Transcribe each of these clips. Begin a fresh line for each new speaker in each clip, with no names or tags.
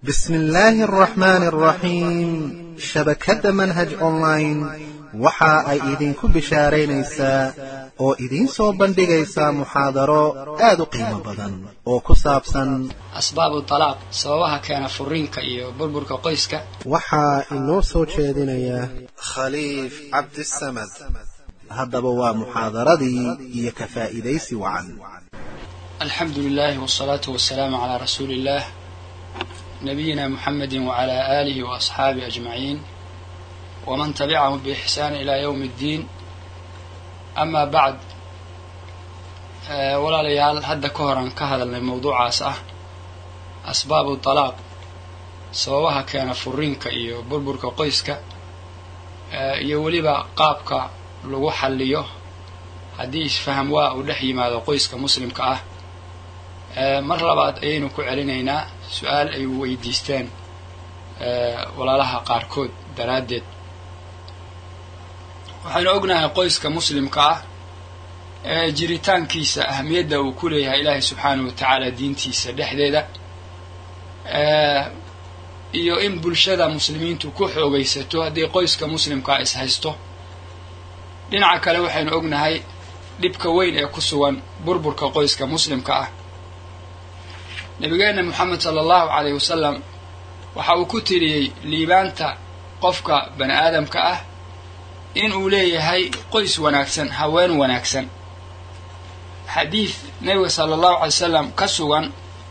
بسم الله الرحمن الرحيم shabakadda manhaj online waxa ay idinku bishaaraynaysaa oo idiin soo bandhigaysaa muxaadaro aad u qiimo badan oo ku saabsan
asbaabu talaaq sababaha keena furiinka iyo burburka qoyska
waxaa inoo soo jeedinaya khaliif cabdisamad haddaba waa muxaadaradii iyo ka faa'iidaysi wacan
alxamdu lilahi wsalaatu wasalaamu calaa rasuuli illah nabiyina muxamedi wacalaa aalihi waasxaabihi ajmaciin waman tabicahum biixsaan ilaa yowmi ddiin amaa bacd walaalayaal hadda ka horan ka hadalnay mawduucaas ah asbaabu talaaq sababaha keena furiinka iyo burburka qoyska iyo weliba qaabka lagu xalliyo haddii isfaham waa uu dhex yimaado qoyska muslimka ah mar labaad ayaynu ku celinaynaa su-aal ay weydiisteen walaalaha qaarkood daraaddeed waxaynu ognahay qoyska muslimka ah ee jiritaankiisa ahamiyadda uu ku leeyahay ilaahay subxaanahu wa tacaala diintiisa dhexdeeda iyo in bulshada muslimiintu ku xoogaysato haddii qoyska muslimkaa is haysto dhinaca kale waxaynu ognahay dhibka weyn ee ku sugan burburka qoyska muslimka ah nabigeena moxamed sala allahu calayh wasalam waxa uu ku tiriyey liibaanta qofka bani aadamka ah in uu leeyahay qoys wanaagsan haween wanaagsan xadiid nebiga sala allahu alay wasalam ka sugan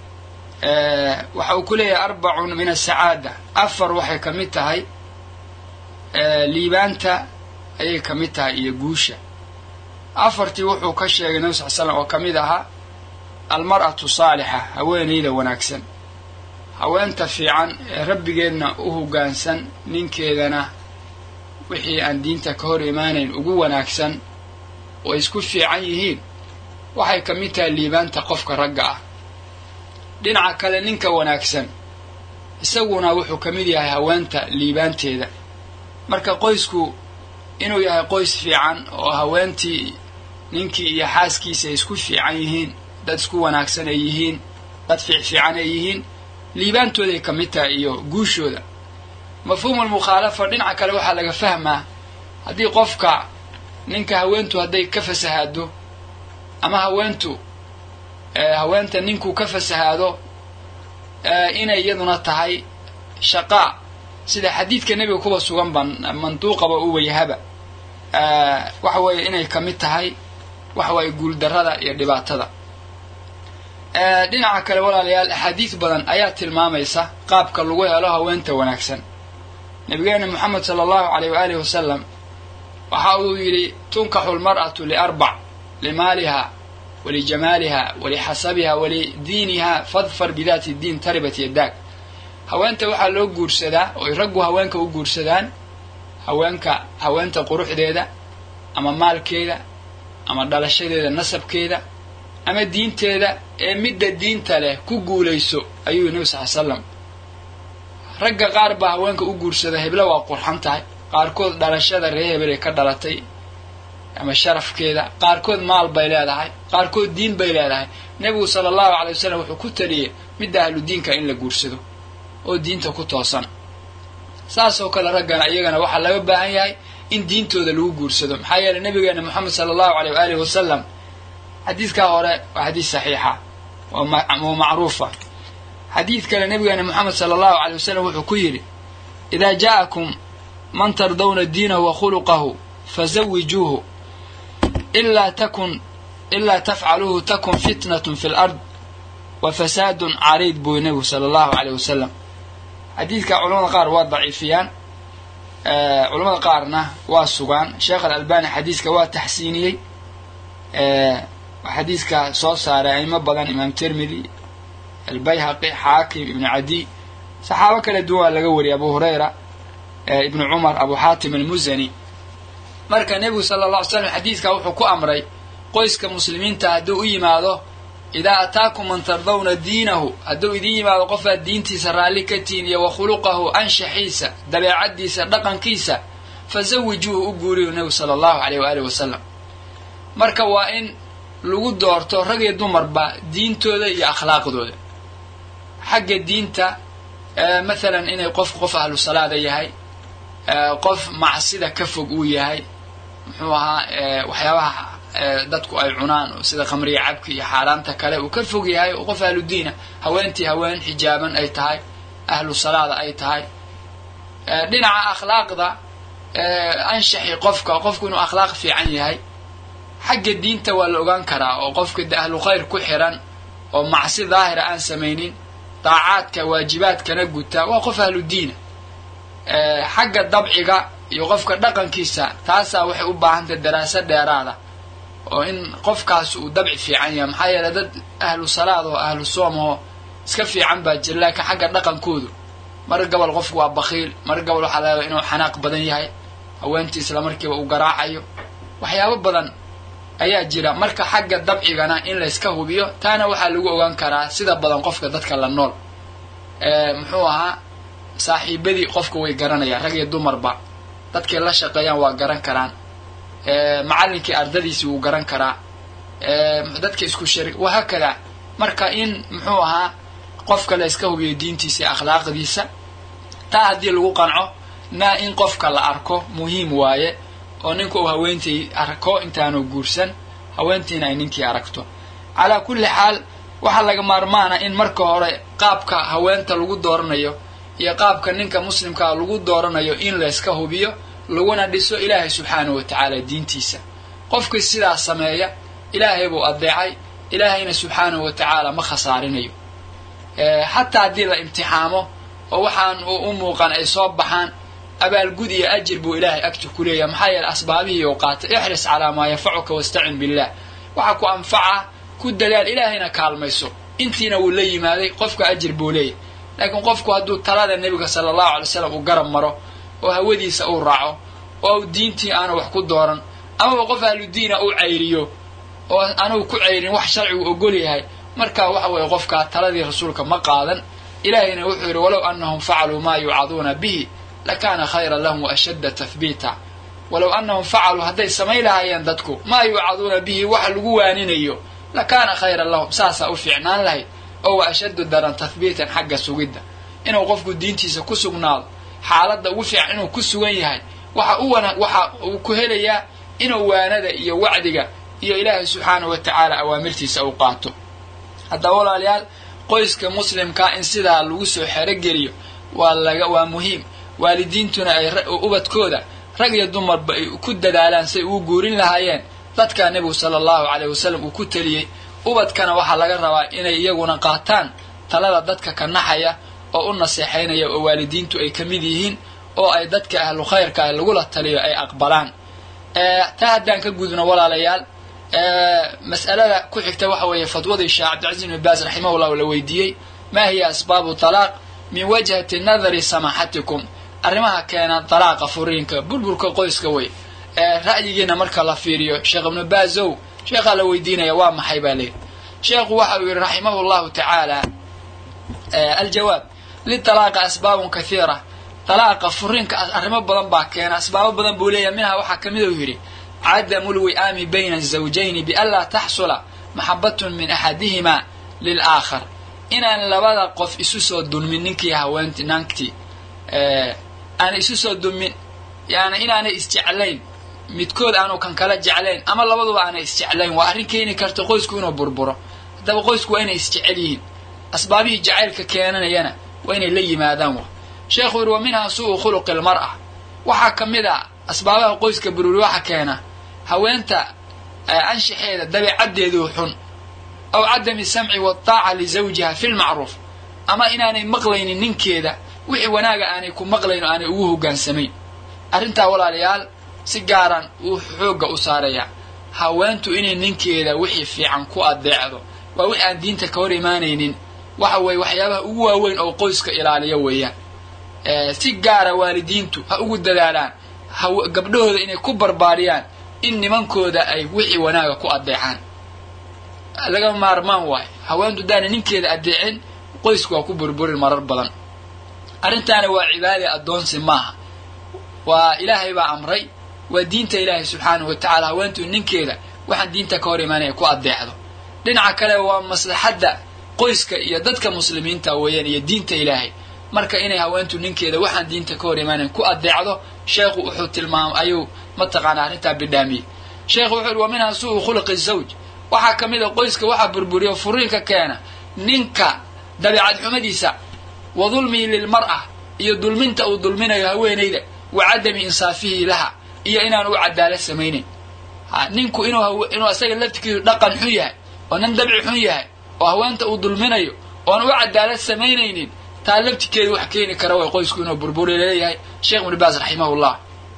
waxa uu ku leeyahay arbacun min asacaada afar waxay ka mid tahay liibaanta ayay ka mid tahay iyo guusha afartii wuxuu ka sheegay nebi sal slam oo ka mid ahaa almar'atu saalixa haweenayda wanaagsan haweenta fiican ee rabbigeedna u hoggaansan ninkeedana wixii aan diinta ka hor imaanayn ugu wanaagsan oo isku fiican yihiin waxay ka mid tahay liibaanta qofka ragga ah dhinaca kale ninka wanaagsan isaguna wuxuu ka mid yahay haweenta liibaanteeda marka qoysku inuu yahay qoys fiican oo haweentii ninkii iyo xaaskiisa ay isku fiican yihiin dad isku wanaagsan ay yihiin dad fiicfiican ay yihiin liibaantooday ka mid tahay iyo guushooda mafhuumul mukhaalafa dhinaca kale waxaa laga fahmaa haddii qofka ninka haweentu hadday ka fasahaado ama haweentu haweenta ninkuu ka fasahaado inay iyaduna tahay shaqaa sida xadiidka nebiga kuba sugan ban manduuqaba u wayahaba waxa weeye inay ka mid tahay waxa weeye guuldarrada iyo dhibaatada dhinaca kale walaalayaal axaadiis badan ayaa tilmaamaysa qaabka lagu helo haweenta wanaagsan nabigeena moxamed sala allahu alayh waaalih wasalam waxa uu yidhi tunkaxu lmar'atu liarbac limaaliha walijamaaliha walixasabiha walidiiniha fadfar bidaati diin taribat yadaag haweenta waxaa loo guursadaa oy raggu haweenka u guursadaan haweenka haweenta quruxdeeda ama maalkeeda ama dhalashadeeda nasabkeeda ama diinteeda ee midda diinta leh ku guulayso ayuu nebi sal slam ragga qaar baa haweenka u guursada hebla waa qurxan tahay qaarkood dhalashada ree hebel ay ka dhalatay ama sharafkeeda qaarkood maal bay leedahay qaarkood diin bay leedahay nebigu sala allahu calay wasalam wuxuu ku taliyey midda ahlu diinka in la guursado oo diinta ku toosan saasoo kale raggana iyagana waxaa laga baahan yahay in diintooda lagu guursado maxaa yeeley nabigeena moxamed sala allahu aleyh waaalih wasalam xadiidkaa hore waa xadiis saxiixa oo macruufa xadiid kale nabigeena moxamed sala allahu aleyh wasalam wuxuu ku yidhi idaa jaa'akum man tardawna diinahu wa khuluqahu fazawijuuhu ilaa takun ilaa tafcaluuhu takun fitnatun fi lard wa fasaadun cariid buu nebigu sala allahu aleyh wasalam xadiidka culamada qaar waa daciifiyaan culamada qaarna waa sugaan sheekh alalbani xadiiska waa taxsiiniyey xadiiska soo saaray aimo badan imaam tirmidi albayhaqi xaakim ibnu cadiy saxaabo kala duwan waa laga wariyay abu hurayra ibnu cumar abu xaatim almusani marka nebigu sala alla ly slam xadiidka wuxuu ku amray qoyska muslimiinta hadduu u yimaado idaa ataakum man tardawna diinahu hadduu idiin yimaado qofaad diintiisa raalli ka tihin iyo wa khuluqahu anshaxiisa dabeecaddiisa dhaqankiisa fazawijuuhu u guuriyu nebigu sala allahu aleyh waaalih wasalam marka waa in lagu doorto rag iyo dumarba diintooda iyo akhlaaqdooda xagga diinta mathalan inay qofku qof ahlu salaada yahay qof macsida ka fog uu yahay muxuu ahaa waxyaabaha dadku ay cunaan sida khamriya cabki iyo xaaraanta kale uu ka fog yahay oo qof ahlu diina haweentii haween xijaaban ay tahay ahlu salaada ay tahay dhinaca akhlaaqda anshaxi qofka qofku inuu akhlaaq fiican yahay xagga diinta waa la ogaan karaa oo qofka ahlu khayr ku xiran oo macsi daahira aan samaynin daacaadka waajibaadkana guta waa qof ahlu diina xagga dabciga iyo qofka dhaqankiisa taasaa waxay u baahantahy daraaso dheeraada oo in qofkaas uu dabci fiican yahay maxaa yeeley dad ahlu salaad oo ahlu soom oo iska fiican baa jira laakiin xagga dhaqankoodu mar gobol qofku waa bakiil mar gobol waxaa laga inuu xanaaq badan yahay haweentii isla markiiba uu garaacayo waxyaabo badan ayaa jira marka xagga dabcigana in layska hubiyo taana waxaa lagu ogaan karaa sida badan qofka dadka la nool muxuu ahaa saaxiibadii qofka way garanayaan rag iyo dumarba dadkay la shaqeeyaan waa garan karaan macallinkii ardadiisii wuu garan karaa dadka isku shari wahaakada marka in muxuu ahaa qofka la yska hubiyo diintiisa iyo akhlaaqdiisa taa haddii lagu qanco na in qofka la arko muhiim waaye oo ninka uu haweentii arko intaanu guursan haweentiina ay ninkii aragto calaa kulli xaal waxaa laga maarmaana in marka hore qaabka haweenta lagu dooranayo iyo qaabka ninka muslimkaa lagu dooranayo in layska hubiyo laguna dhiso ilaahay subxaanahu wa tacaala diintiisa qofkii sidaas sameeya ilaahay buu adeecay ilaahayna subxaanahu wa tacaala ma khasaarinayo xataa haddii la imtixaamo oo waxaan u muuqan ay soo baxaan abaalgud iyo ajir buu ilaahay agta ku leeyahay maxaa yeele asbaabihii ou qaatay ixris calaa maa yanfacuka wastacin billah waxaa ku anfaca ku dadaal ilaahayna kaalmayso intiina wuu la yimaaday qofka ajir buu leeyahay laakiin qofku hadduu talada nebiga sala allahu alay slam uu garab maro oo hawadiisa uu raaco oo diintii aanu wax ku dooran amaba qof ahludiina uu cayriyo oo anugu ku cayrin wax sharcigu ogol yahay marka waxa weeye qofkaa taladii rasuulka ma qaadan ilaahayna wuxuu yidhi walow annahum facaluu maa yuucaduuna bihi lakaana khayran lahum waashadda tahbiita walow annahum facaluu hadday samayn lahaayeen dadku maa yuucaduuna bihi wax lagu waaninayo lakaana khayran lahum saasaa u fiicnaan lahayd oo wa ashaddu daran tahbiitan xagga sugidda inuu qofku diintiisa ku sugnaado xaaladda ugu fiican inuu ku sugan yahay waxa u wana waxa uu ku helayaa inuu waanada iyo wacdiga iyo ilaahay subxaanahu wa tacaala awaamirtiisa u qaato haddaba walaalayaal qoyska muslimkaa in sidaa lagu soo xerogeliyo waa laga waa muhiim waalidiintuna ay ubadkooda rag iyo dumarba ay ku dadaalaan say ugu guurin lahaayeen dadkaa nebigu sala allahu caleyh wasalam uu ku teliyey ubadkana waxaa laga rabaa inay iyaguna qaataan talada dadka ka naxaya oo u naseexaynaya oo waalidiintu ay ka mid yihiin oo ay dadka ahlu khayrka ah lagula taliyo ay aqbalaan taa haddaan ka gudubno walaalayaal mas'alada ku xigta waxa weeye fadwadii sheekh cabdilcaziz ibn baas raximahullah la weydiiyey maa hiya asbaabu talaaq min wajhati nadari samaxatikum arrimaha keena dalaaqa furiinka burburka qoyska wey ra'yigiina marka la fiiriyo sheekh ibnu baazow sheekhaa la weydiinaya waa maxay baa leeyihi sheekhu waxa uu yidhi raximahu llahu tacaala aljawaab litalaaqa asbaabun kathiira dalaaqa furiinka arrimo badan baa keena asbaabo badan buu leeyahay minha waxaa ka mid uu yidhi cadamu lwi'aami bayna azawjayni bianlaa taxsula maxabatun min axadihimaa lilaakhar inaan labada qof isu soo dulmin ninkii haweenti nanktii aanay isu soo dulmin yani inaanay isjeclayn midkood aanu kan kala jeclayn ama labaduba aanay isjeclayn waa arrin keeni karta qoysku inuu burburo haddaba qoysku waa inay isjecel yihiin asbaabihii jacaylka keenanayana waa inay la yimaadaan wa sheekhu yidhi wa minhaa su'u khuluqi lmar'a waxaa ka mid a asbaabaha qoyska bururi waxa keena haweenta anshaxeeda dabeecaddeeduu xun aw cadami samci waataaca lisawjiha fi lmacruuf ama inaanay maqlaynin ninkeeda wixii wanaaga aanay ku maqlayn oo aanay ugu hoggaansamayn arrintaa walaalayaal si gaaran uu xoogga u saarayaa haweentu inay ninkeeda wixii fiican ku adeecdo waa wix aan diinta ka hor imaanaynin waxa weeye waxyaabaha ugu waaweyn oo qoyska ilaaliya weeyaan si gaara waalidiintu ha ugu dadaalaan gabdhahooda inay ku barbaariyaan in nimankooda ay wixii wanaaga ku adeecaan laga maarmaan waayo haweentu daana ninkeeda adeecin qoysku waa ku burburin marar badan arrintaana waa cibaade addoonsi maaha waa ilaahay baa amray waa diinta ilaahay subxaanahu wa tacaala haweentu ninkeeda waxaan diinta ka hor imaanaya ku adeecdo dhinaca kale waa maslaxadda qoyska iyo dadka muslimiinta weeyaan iyo diinta ilaahay marka inay haweentu ninkeeda waxaan diinta ka hor imaanayn ku adeecdo sheekhu wuxuu tilmaam ayuu mataqaana arrintaa bidhaamiyey sheekhu wuxuu yihi wa minhaa su'u khuluqi zawj waxaa ka mid a qoyska waxaa burburiya furiinka keena ninka dabeicad xumadiisa wa dulmihi lilmar'a iyo dulminta uu dulminayo haweenayda wa cadami insaafihi laha iyo inaan u cadaalad samaynayn ha ninku inuu inuu isaga laftikiisu dhaqan xun yahay oo nin dabci xun yahay oo haweenta uu dulminayo oon u cadaalad samaynaynin taa laftikeedu wax keeni kara way qoysku inuu burburi leeyahay sheekh ibnu baas raximahullah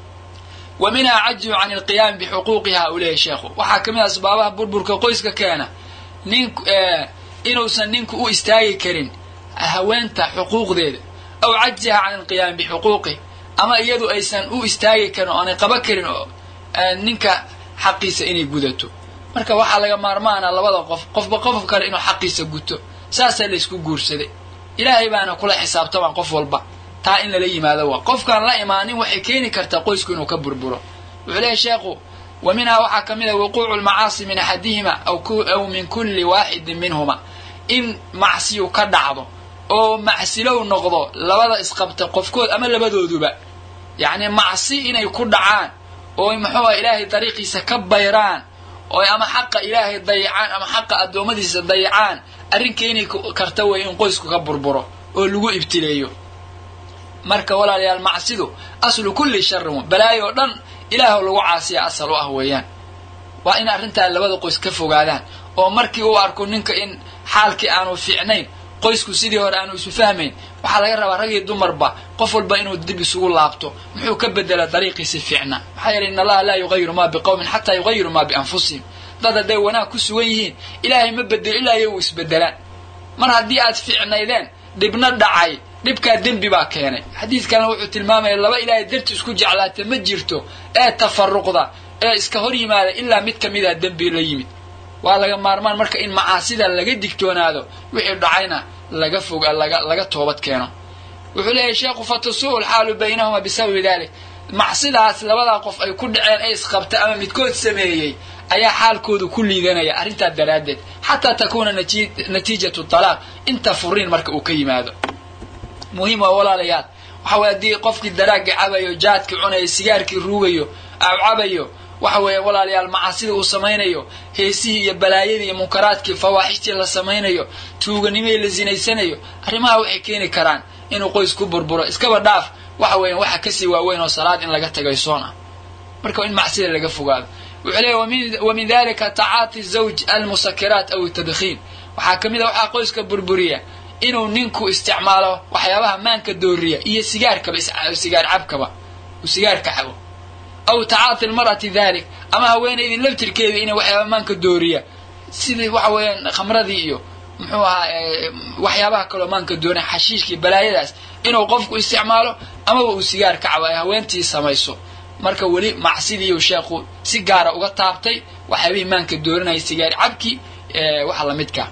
wa minhaa cajzu can alqiyaami bixuquuqiha uu leeyahay sheekhu waxaa ka mid a asbaabaha burburka qoyska keena nin inuusan ninku u istaagi karin haweenta xuquuqdeeda aw cajziha can alqiyaami bixuquuqih ama iyadu aysan u istaagi karin oonay qaba karin oo ninka xaqiisa inay gudato marka waxaa laga maarmaana labada qof qofba qof kale inuu xaqiisa guto saasaa laysku guursaday ilaahay baana kula xisaabtamaan qof walba taa in lala yimaado waa qofkaan la imaanin waxay keeni kartaa qoysku inuu ka burburo wuxuu leeyahy sheekhu wa minhaa waxaa ka mid a wuquucu lmacaasi min axadihima aw min kulli waaxidin minhuma in macsiyu ka dhacdo oo macsilow noqdo labada isqabta qofkood ama labadooduba yacni macsi inay ku dhacaan oo muxuuha ilaahay dariiqiisa ka bayraan oo ama xaqa ilaahay dayacaan ama xaqa addoommadiisa dayacaan arrin keeni karta wey in qoysku ka burburo oo lagu ibtileeyo marka walaalayaal macsidu aslu kulli sharin balaayo oo dhan ilaahw lagu caasiya asal u ah weeyaan waa in arrintaa labada qoys ka fogaadaan oo markii uu arko ninka in xaalkii aanu fiicnayn qoysku sidii hore aanu isu fahmayn waxaa laga rabaa rag iyo dumarba qof walba inuu dib isugu laabto muxuu ka bedela dariiqiisi fiicna maxaa yeelay in allaha laa yugayiru maa biqowmin xataa yugayiru maa bianfusihim dad hadday wanaag ku sugan yihiin ilaahay ma bedelo ilaa iyagu isbedelaan mar haddii aad fiicnaydeen dhibna dhacay dhibkaa dembi baa keenay xadiidkana wuxuu tilmaamaya laba ilaahay darti isku jeclaata ma jirto ee tafaruqda ee iska hor yimaada ilaa mid ka mida dembi la yimid waa laga maarmaan marka in macaasida laga digtoonaado wixii dhacayna laga fog laga laga toobad keeno wuxuu leeyahay sheekhu fatasuu lxaalu baynahuma bisababi dalik macsidaas labadaa qof ay ku dhaceen ee isqabta ama midkood sameeyey ayaa xaalkoodu ku liidanaya arrintaa daraaddeed xataa takuuna natiijatu talaaq inta furiin marka uu ka yimaado muhiim waa walaalayaal waxa weye haddii qofkii daraagga cabayo jaadkii cunayo sigaarkii ruugayo cabayo waxa weeye walaalayaal macaasida uu samaynayo heesihii iyo balaayadii iyo munkaraadkii fawaaxishtii la samaynayo tuuganimihii la sinaysanayo arrimaha waxay keeni karaan inuu qoys ku burburo iskaba dhaaf waxa weeyan waxa kasii waaweyn oo salaad in laga tagay soon ah marka in macsida laga fogaado wuxuu leeyahy wa min dalika tacaati zawj almusakiraat aw tadkhiin waxaa ka mid a waxaa qoyska burburiya inuu ninku isticmaalo waxyaabaha maanka dooriya iyo sigaarkaba sigaar cabkaba uu sigaarka cabo aw tacaati lmar'ati dalik ama haweenaydii laftirkeeda inay waxyaaba maanka dooriya sidii waxa weeyaan khamradii iyo muxuu ahaa waxyaabaha kaloo maanka dooriya xashiishkii balaayadaas inuu qofku isticmaalo amaba uu sigaar ka cabo ay haweentii samayso marka weli macsidiiu sheekhu si gaara uga taabtay waxyaabihii maanka doorinaya sigaar cabki waxa lamidka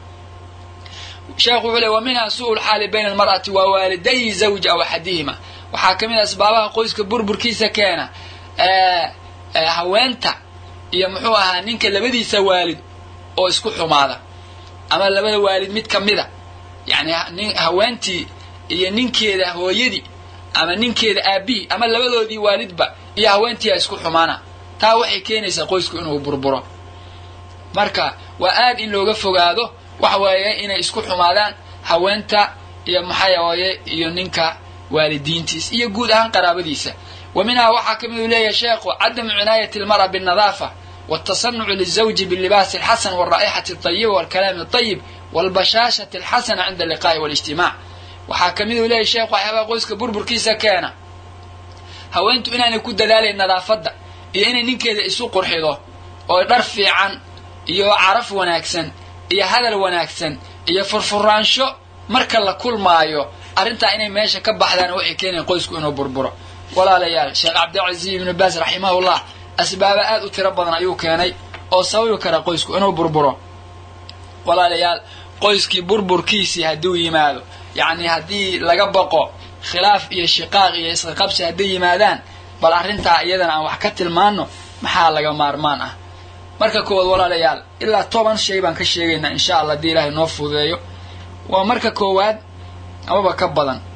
sheekhu wuxuu le wa minha su'u lxaali bayna almar'ati wa waaliday zawji aw axadihima waxaa ka mid a asbaabaha qoyska burburkiisa keena haweenta iyo muxuu ahaa ninka labadiisa waalid oo isku xumaada ama labada waalid mid ka mida yani haweentii iyo ninkeeda hooyadii ama ninkeeda aabihii ama labadoodii waalidba iyo haweentii a isku xumaana taa waxay keenaysaa qoysku inuu burburo marka waa aad in looga fogaado waxa weeye inay isku xumaadaan haweenta iyo maxaaweye iyo ninka waalidiintiis iyo guud ahaan qaraabadiisa wa minhaa waxaa ka mid uu leeyahay sheekhu cadamu cinaayati almar'a binnadaafa watasanucu lizawji bilibaasi alxasan waalraa'ixati alطayiba waalkalaami alطayib waalbashaashati alxasana cinda alliqaa'i waاlijtimaac waxaa ka mid uu leeyahay sheekhu waxyaabaha qoyska burburkiisa keena haweentu inaanay ku dadaalayn nadaafadda iyo inay ninkeeda isu qurxido oo dhar fiican iyo caraf wanaagsan iyo hadal wanaagsan iyo furfuraansho marka la kulmaayo arrintaa inay meesha ka baxdaan waxay keenayan qoysku inuu burburo walaalayaal sheekh cabdilcaziiz ibnu baas raximahullah asbaaba aad u tiro badan ayuu keenay oo sababi kara qoysku inuu burburo walaalayaal qoyskii burburkiisii hadduu yimaado yacni haddii laga baqo khilaaf iyo shiqaaq iyo isqaqabsi hadday yimaadaan bal arrintaa iyadana aan wax ka tilmaano maxaa laga maarmaan ah marka koowaad walaalayaal ilaa toban shay baan ka sheegaynaa insha allah haddii ilaahay noo fududeeyo waa marka koowaad amaba ka badan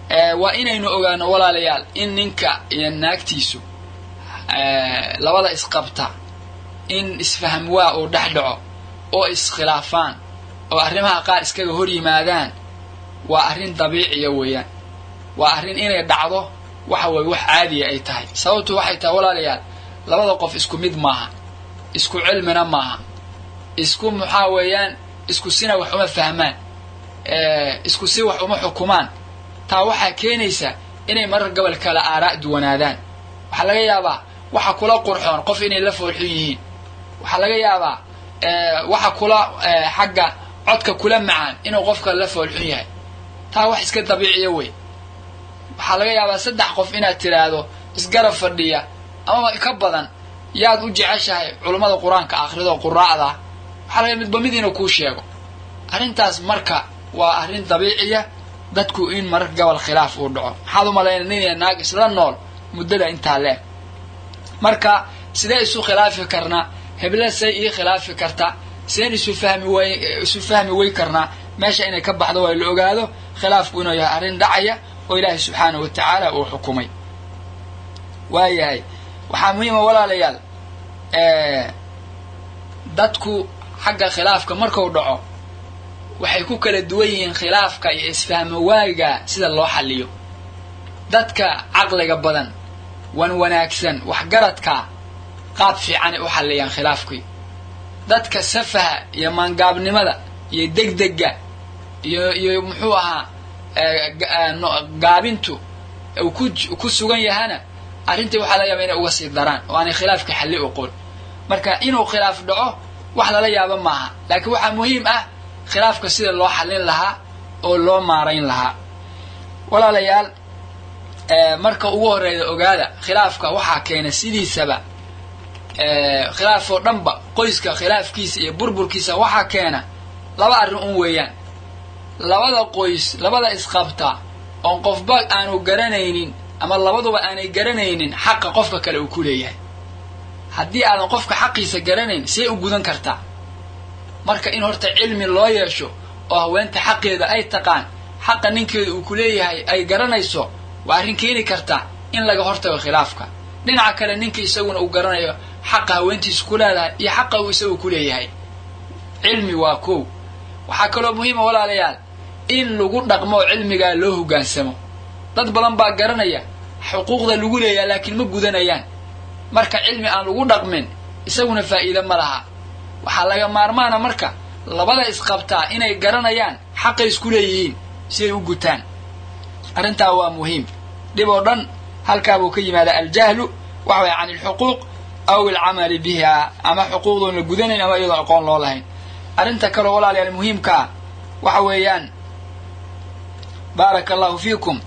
waa inaynu ogaano walaalayaal in ninka iyo naagtiisu labada isqabta in isfaham waa uu dhex dhaco oo iskhilaafaan oo arrimaha qaar iskaga hor yimaadaan waa arrin dabiiciya weeyaan waa arrin inay dhacdo waxa weeye wax caadiya ay tahay sababtu waxay tahay walaalayaal labada qof isku mid maaha isku cilmina maaha isku maxaa weeyaan isku sina wax uma fahmaan isku si wax uma xukumaan taa waxaa keenaysa inay marar gobol kala aaraa' duwanaadaan waxaa laga yaabaa waxa kula qurxoon qof inay la foolxun yihiin waxaa laga yaabaa waxa kula xagga codka kula macaan inuu qofka la foolxun yahay taa wax iska dabiiciya wey waxaa laga yaabaa saddex qof inaad tiraahdo isgarab fadhiya amaba ka badan yaad u jeceshahay culummada qur-aanka akhrido quraacda waxaa laga midba mid inuu kuu sheego arrintaas marka waa arrin dabiiciya dadku in marar gobol khilaaf uu dhaco maxaad u malayna nin iyo naag isla nool muddada intaa le-eg marka sidee isu khilaafi karnaa heble say ii khilaafi karta sideen isu fahmi way isu fahmi wey karnaa meesha inay ka baxdo waa la ogaado khilaafku inuu yahay arrin dhacaya oo ilaahay subxaanahu wa tacaala uu xukumay waayahay waxaa muhiima walaalayaal dadku xagga khilaafka marku dhaco waxay ku kala duwan yihiin khilaafka iyo isfahmo waaga sida loo xalliyo dadka caqliga badan wan wanaagsan waxgaradka qaab fiicanay u xalliyaan khilaafkii dadka safaha iyo maangaabnimada iyo degdega iyo iyo muxuu ahaa gaabintu uu ku sugan yahana arrintii waxaa laga yaaba inay uga sii daraan oo aanay khilaafka xalli oqon marka inuu khilaaf dhaco wax lala yaabo maaha laakiin waxaa muhiim ah khilaafka sida loo xallin lahaa oo loo maarayn lahaa walaalayaal marka ugu horreeya ogaada khilaafka waxaa keena sidiisaba khilaaf oo dhanba qoyska khilaafkiisa iyo burburkiisa waxaa keena laba arrin un weeyaan labada qoys labada isqabta oon qofba aanu garanaynin ama labaduba aanay garanaynin xaqa qofka kale uu ku leeyahay haddii aadan qofka xaqiisa garanayn see u gudan kartaa marka in horta cilmi loo yeesho oo haweenta xaqeeda ay taqaan xaqa ninkeeda uu ku leeyahay ay garanayso waa arrin keeni karta in laga hortago khilaafka dhinaca kale ninka isaguna uu garanayo xaqa haweentiisa ku leedahay iyo xaqa uu isagu ku leeyahay cilmi waa kow waxaa kaloo muhiima walaalayaal in lagu dhaqmo oo cilmigaa loo hoggaansamo dad badan baa garanaya xuquuqda lagu leeyahay laakiin ma gudanayaan marka cilmi aan lagu dhaqmin isaguna faa'iide ma laha waxaa laga maarmaana marka labada isqabtaa inay garanayaan xaqay isku leeyihiin si ay u gutaan arrintaa waa muhiim dhib oo dhan halkaabuu ka yimaada aljahlu waxa waya can alxuquuq aw alcamali biha ama xuquuqdoon la gudanayn ama iyadoo aqoon loo lahayn arrinta kaloo walaalayaal muhiimkaa waxa weeyaan baaraka allahu fiikum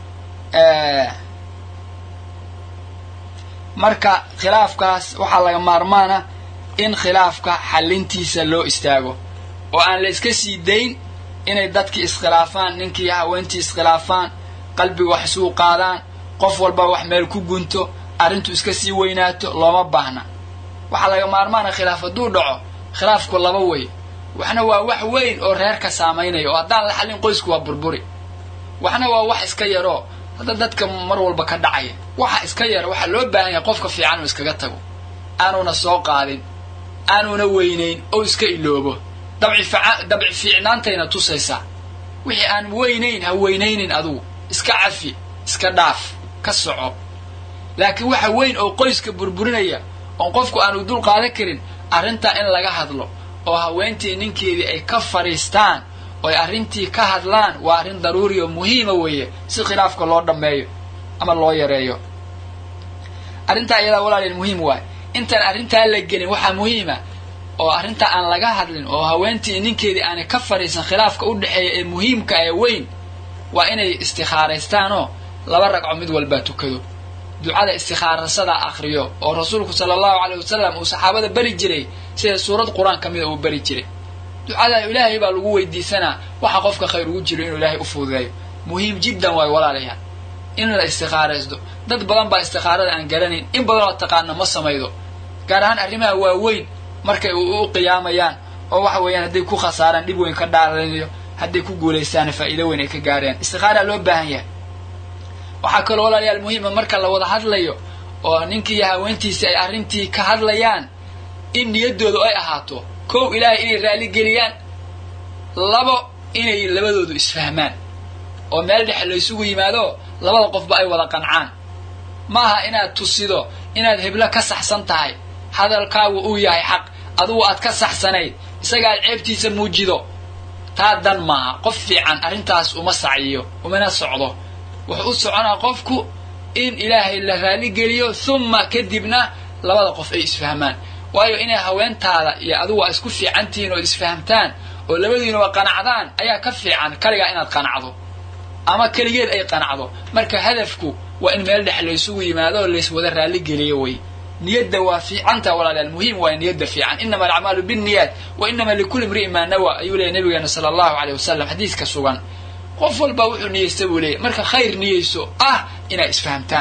marka khilaafkaas waxaa laga maarmaana in khilaafka xallintiisa loo istaago oo aan la iska sii dayn inay dadkii iskhilaafaan ninkii haweentii iskhilaafaan qalbiga wax isuu qaadaan qof walba wax meel ku gunto arrintu iska sii weynaato looma baahna waxaa laga maarmaana khilaaf hadduu dhaco khilaafku laba wey waxna waa wax weyn oo reerka saamaynaya oo haddaan la xallin qoysku waa burburi waxna waa wax iska yaroo hadda dadka mar walba ka dhacaya waxa iska yara waxaa loo baahan yahay qofka fiican inuu iskaga tago aanuna soo qaadin aanuna weynayn oo iska iloobo dabci fiicnaantayna tusaysaa wixii aan weynayn ha weynaynin adugu iska cafi iska dhaaf ka soco laakiin waxa weyn oo qoyska burburinaya oon qofku aanu dul qaadan karin arrintaa in laga hadlo oo haweentii ninkeedii ay ka fadhiistaan oo ay arrintii ka hadlaan waa arrin daruuri oo muhiima weeye si khilaafka loo dhammeeyo ama loo yareeyo arrintaa iyadaa walaalayaal muhiim waay intaan arrintaa la gelin waxaa muhiima oo arrintaa aan laga hadlin oo haweentii ninkeedii aanay ka fadhiisan khilaafka u dhexeeya ee muhiimka ee weyn waa inay istikhaaraystaanoo laba ragco mid walbaa tukado ducada istikhaarasada akriyo oo rasuulku sala allahu caleyh wasalam uu saxaabada beri jiray sida suurad qur-aan ka mida uu beri jiray ducada ilaahay baa lagu weydiisanaa waxa qofka khayr ugu jiro inuu ilaahay u fududeeyo muhiim jiddan waayo walaalayaal in la istikhaaraysto dad badan baa istikhaarada aan garanayn in badan oo taqaana ma samaydo gaar ahaan arrimaha waaweyn markay u qiyaamayaan oo waxa weeyaan hadday ku khasaaraan dhib weyn ka dhaaranayo hadday ku guulaystaana faa'iido weyn ay ka gaareen istikhaara loo baahan yahay waxaa kaloo walaalayaal muhiima marka la wada hadlayo oo ninkii iyo haweentiisii ay arrintii ka hadlayaan in niyaddoodu ay ahaato kow ilaahay inay raaligeliyaan labo inay labadoodu isfahmaan oo meel dhexe laysugu yimaado labada qofba ay wada qancaan maaha inaad tusido inaad heblo ka saxsan tahay hadalkaagu uu yahay xaq adugu aad ka saxsanayd isaga aad ceebtiisa muujido taa dan maaha qof fiican arrintaas uma saciyo umana socdo wuxuu u soconaa qofku in ilaahay la raaligeliyo humma kadibna labada qof ay isfahmaan waayo inay haweentaada iyo adugu aa isku fiicantihiin oo isfahamtaan oo labadiinuba qanacdaan ayaa ka fiican kaligaa inaad qanacdo ama keligeed ay qanacdo marka hadafku waa in meel dhex laysugu yimaado oo layswada raaligeliyo wey niyadda waa fiicanta walaalayaal muhiim waa niyadda fiican inama alacmaalu binniyaat wa inama likulli imri'in maa nawa ayuu leeyay nabigeena sala allahu aleyh wasalam xadiiska sugan qof walba wuxuu niyeysta buu leeyay marka khayr niyeyso ah inay isfahamtaan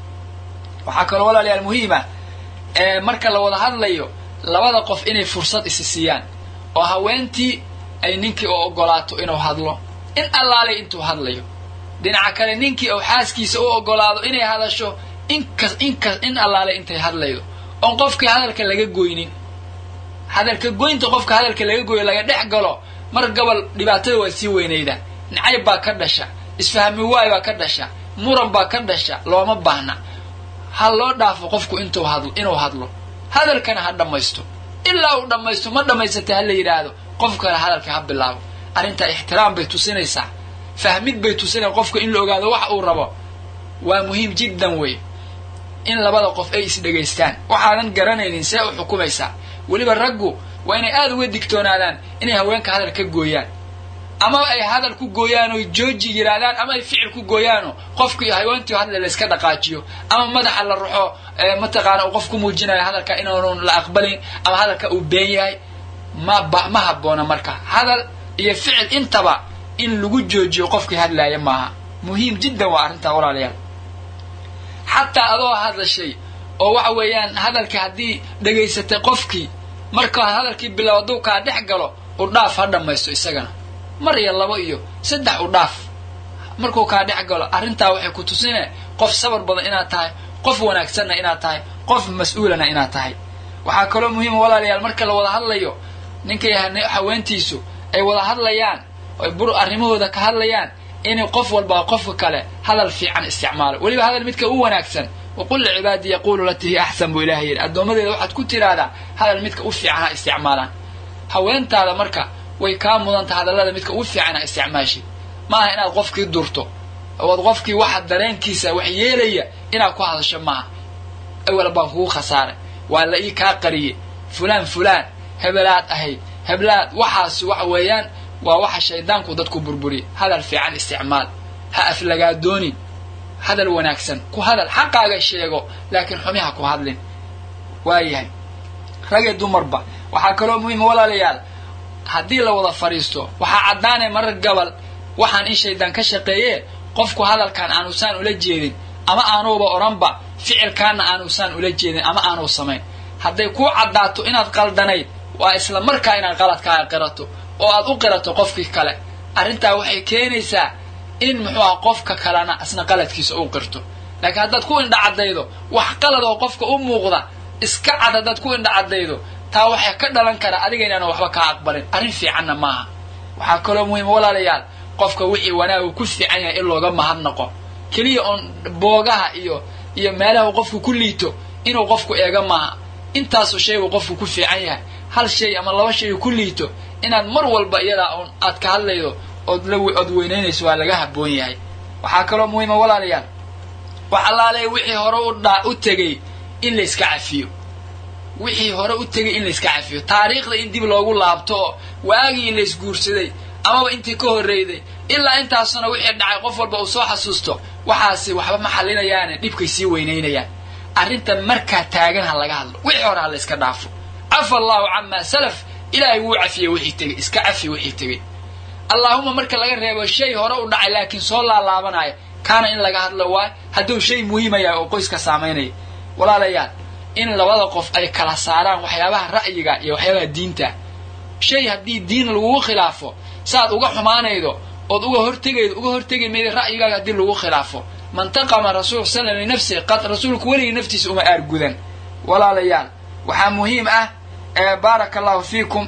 waxaa kaloo walaalayaal muhiima marka la wada hadlayo labada qof inay fursad isi siiyaan oo haweentii ay ninkii u ogolaato inuu hadlo in allaalay intuu hadlayo dhinaca kale ninkii uu xaaskiisa u ogolaado inay hadasho inkas inkas in allaalay intay hadlaydo oon qofkii hadalka laga goynin hadalka goynta qofka hadalka laga goyo laga dhex galo mar gobol dhibaatada waa sii weynayda nacayb baa ka dhasha isfahmi waay baa ka dhasha muran baa ka dhasha looma baahna ha loo dhaafo qofku intuu hadlo inuu hadlo hadalkana ha dhammaysto ilaa uu dhammaysto ma dhammaysatay ha la yidhaahdo qof kale hadalka ha bilaabo arrintaa ixtiraam bay tusinaysaa fahmid bay tusinaysa qofka in la ogaado wax uu rabo waa muhiim jiddan wey in labada qof ay isdhegaystaan waxaadan garanaynin see u xukumaysaa weliba raggu waa inay aada uga digtoonaadaan inay haweenka hadal ka gooyaan ama ay hadal ku gooyaan oo jooji yidhaahdaan ama ay ficil ku gooyaano qofkii haweentii hadle la iska dhaqaajiyo ama madaxa la ruxo mataqaana uu qof ku muujinayo hadalka inaanu la aqbalin ama hadalka uu been yahay ma ma habboona marka hadal iyo ficil intaba in lagu joojiyo qofkii hadlaaya maaha muhiim jiddan waa arrintaa walaalayaal xataa adoo hadlashay oo waxa weeyaan hadalka haddii dhegaysatay qofkii marka hadalkii bilow hadduu kaa dhex galo u dhaaf ha dhammaysto isagana mar iyo labo iyo saddex u dhaaf markuu kaa dhex galo arrintaa waxay ku tusine qof sabar badan inaad tahay qof wanaagsanna inaad tahay qof mas-uulana inaad tahay waxaa kaloo muhiima walaalayaal marka la wada hadlayo ninkay haweentiisu ay wada hadlayaan oy bur arrimahooda ka hadlayaan inay qof walbaa qofka kale hadal fiican isticmaalo weliba hadal midka u wanaagsan waqul licibaadi yaquulu latii hiya axsan buu ilahay yidhi addoommadeeda waxaad ku tiraahdaa hadal midka u fiican ha isticmaalaan haweentaada marka way kaa mudanta hadallada midka ugu fiican ha isticmaashid maaha inaad qofkii durto ood qofkii waxa dareenkiisa wax yeelaya inaad ku hadasho maaha awal baan kugu khasaaray waa la ii kaa qariyey fulaan fulaan hebelaad ahayd heblaad waxaas waxa weeyaan waa waxa shaydaanku dadku burburiya hadal fiican isticmaal ha aflagaadoonin hadal wanaagsan ku hadal xaqaaga sheego laakiin xumi ha ku hadlin waayahay ragee dumarba waxaa kaloo muhiima walaalayaal haddii la wada fadhiisto waxaa caddaanay marar gabal waxaan in shaydaan ka shaqeeye qofku hadalkan aanusaan ula jeedin ama aanuuba odhanba ficilkaana aanusaan ula jeedin ama aanuu samayn hadday kuu caddaato inaad qaldanayd waa isla markaa inaad qaladkaaga qirato oo aad u qirato qofkii kale arrintaa waxay keenaysaa in muxuu aha qofka kalena isna qaladkiisa u qirto laakiin haddaad ku indhacaddaydo wax qalad oo qofka u muuqda iska cad haddaad ku indhacaddaydo taa waxay ka dhalan karaa adiga inaana waxba kaa aqbalin arrin fiicanna maaha waxaa kaloo muhiima walaalayaal qofka wixii wanaagu ku fiican yahay in looga mahadnaqo keliya oon boogaha iyo iyo meelaha uu qofku ku liito inuu qofku eega maaha intaasu shaygu qofku ku fiican yahay hal shay ama laba shay ku liito inaad mar walba iyadaa oon aad ka hadlaydo ood la ood weynaynayso waa laga habboon yahay waxaa kaloo muhiima walaalayaal wax allaale wixii hore u dhaa u tegey in la iska cafiyo wixii hore u tegay in la iska cafiyo taariikhda in dib loogu laabto oo waagii la isguursaday amaba intii ka horreyday ilaa intaasuna wixii dhacay qof walba uu soo xasuusto waxaasi waxba ma xallinayaane dhibkay sii weynaynayaan arrinta markaa taagan ha laga hadlo wixii hore ha la iska dhaafo cafa allahu camaa salaf ilaahay wuu cafiyey wixii tegey iska cafi wixii tegey allaahuma marka laga reebo shay hore u dhacay laakiin soo laalaabanaya kaana in laga hadlo waay hadduu shay muhiima yahay oo qoyska saamaynaya walaalayaal in labada qof ay kala saaraan waxyaabaha ra'yiga iyo waxyaabaha diinta shay haddii diin lagugu khilaafo saaad uga xumaanaydo ood uga hortegaydo uga hortegi mayda ra'yigaaga haddii lagu khilaafo mantaqama rasul slam linafsihi qad rasuulku weligii naftiisa uma aargudan walaalayaal waxaa muhiim ah baaraka allahu fiikum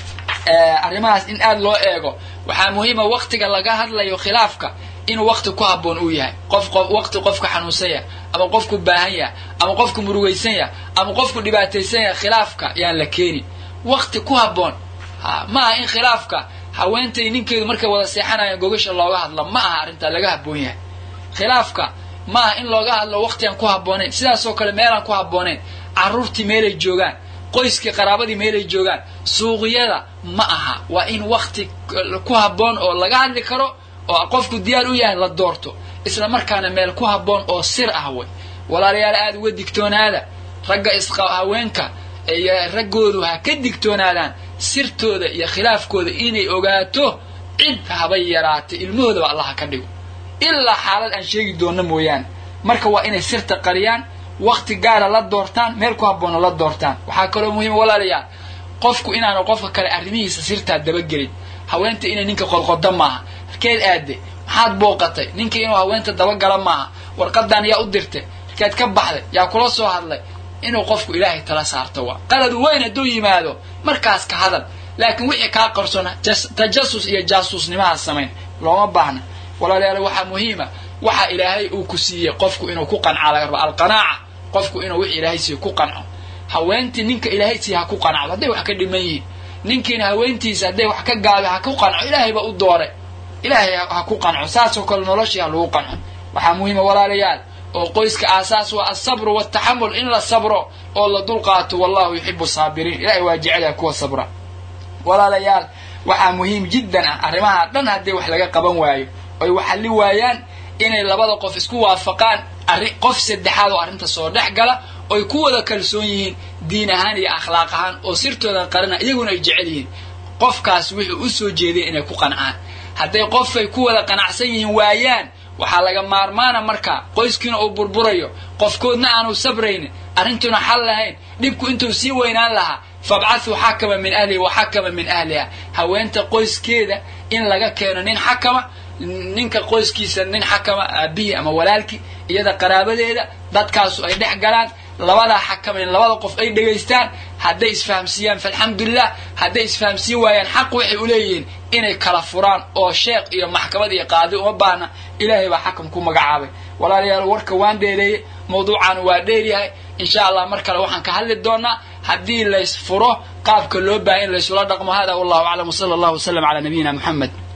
arrimahaas in aada loo eego waxaa muhiima waktiga laga hadlayo khilaafka inuu wakti ku habboon uu yahay qof waqti qofka xanuunsan yahay ama qofku baahan yahay ama qofku murugaysan yahay ama qofku dhibaataysan yahay khilaafka yaan la keenin wakti ku habboon ha ma aha in khilaafka haweentay ninkeedu markay wada seexanayaan gogasha looga hadlo ma aha arrintaa laga habboon yahay khilaafka ma aha in looga hadlo waktigaan ku habboonayn sidaasoo kale meelaan ku habboonayn carruurtii meelay joogaan qoyskii qaraabadii meelay joogaan suuqyada ma aha waa in wakti ku habboon oo laga hadli karo oo qofku diyaar u yahay la doorto isla markaana meel ku habboon oo sir ah wey walaalayaal aada uga digtoonaada ragga isqa haweenka iyo raggoodu ha ka digtoonaadaan sirtooda iyo khilaafkooda inay ogaato cid habay yaraatay ilmahoodaba allah ha ka dhigo ilaa xaalad aan sheegi doonno mooyaane marka waa inay sirta qariyaan wakti gaara la doortaan meel ku habboonna la doortaan waxaa kaloo muhiima walaalayaal qofku inaanu qofka kale arrimihiisa sirtaa dabagelin haweenta inay ninka qodqodo maaha halkeed aade maxaad booqatay ninka inuu haweenta dabagala maaha warqadan yaa u dirtay halkeed ka baxday yaa kula soo hadlay inuu qofku ilaahay tala saarto waa qalad weyn hadduu yimaado markaas ka hadal laakiin wixii kaa qarsona tajasus iyo jaasuusnimaha samayn looma baahna walaalayaal waxaa muhiima waxa ilaahay uu ku siiyey qofku inuu ku qancaa laga raba alqanaaca qofku inuu wix ilaahay siiyo ku qanco haweentii ninka ilaahay siiya ha ku qancdo hadday wax ka dhiman yihiin ninkiina haweentiisa hadday wax ka gaabi ha ku qanco ilaahay ba u dooray ilaahay ha ku qanco saasoo kale noloshii ha lagu qanco waxaa muhiima walaalayaal oo qoyska aasaas waa alsabru waaltaxamul in la sabro oo la dulqaato wallahu yuxibu saabiriin ilahay waa jecelyaha kuwa sabra walaalayaal waxaa muhiim jiddan ah arrimaha dhan haddii wax laga qaban waayo oy waxalli waayaan inay labada qof isku waafaqaan arri qof saddexaad oo arrinta soo dhex gala oy ku wada kalsoon yihiin diin ahaan iyo akhlaaq ahaan oo sirtoodan qarina iyaguna ay jecel yihiin qofkaas wuxuu u soo jeedeen inay ku qancaan hadday qofay ku wada qanacsan yihiin waayaan waxaa laga maarmaana markaa qoyskiina uu burburayo qofkoodna aanu sabraynin arrintuna xal lahayn dhibku intuu sii weynaan lahaa fabcathuu xakama min ahlihi wa xakama min ahliha haweenta qoyskeeda in laga keeno nin xakama ninka qoyskiisa nin xakama aabihii ama walaalkii iyada qaraabadeeda dadkaasu ay dhex galaan labadaa xakamayn labada qof ay dhegaystaan hadday isfahamsiiyaan faalxamdulilah hadday isfahamsiin waayaan xaq waxay uleeyihiin inay kala furaan oo sheekh iyo maxkamad iyo qaadi uma baahna ilaahay baa xakam ku magacaabay walaalayaal warka waan dheereeyey mawduucan waa dheeryahay insha allah mar kale waxaan ka hadli doonaa haddii lays furo qaabka loo baahay in laysula dhaqmo hada wallahu aclam wsala allahu wasalam calaa nabiyina muxamed